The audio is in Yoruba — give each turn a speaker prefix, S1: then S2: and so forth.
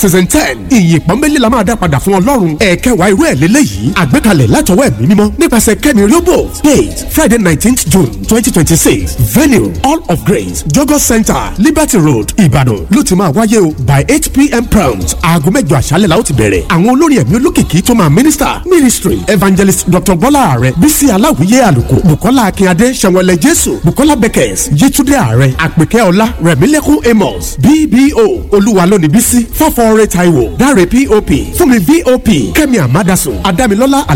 S1: season ten ìyìn pọ́nbélé la máa dá padà fún ọlọ́run ẹ̀ẹ́kẹwàá irú ẹ̀ lélẹ́yìí àgbékalẹ̀ látọwọ́ ẹ̀mí mímọ́ nípasẹ̀ kẹ́mi riobo date friday nineteenth june twenty twenty six venue all of grace jogo center liberty road ìbàdàn ló ti máa wáyé o by eight pm prompt aago mẹ́jọ àṣálẹ̀ la ó ti bẹ̀rẹ̀ àwọn olórin ẹ̀mí olókìkí tó máa minister ministry evangelist dr bọ́lá ààrẹ bísí aláwìyé àlùkò bukola akínyadé sẹ̀wọ̀lẹ̀ jésù bukola beckers yétúndé ààrẹ àpèkẹ́ ọlá rẹ̀mílẹ́kùn amos bbo olúwa lónìí bísí fọ́fọ́ọ́rẹ́ taiwo dáre pop fúnmi vop kẹ́mi amadasun adámilọ́lá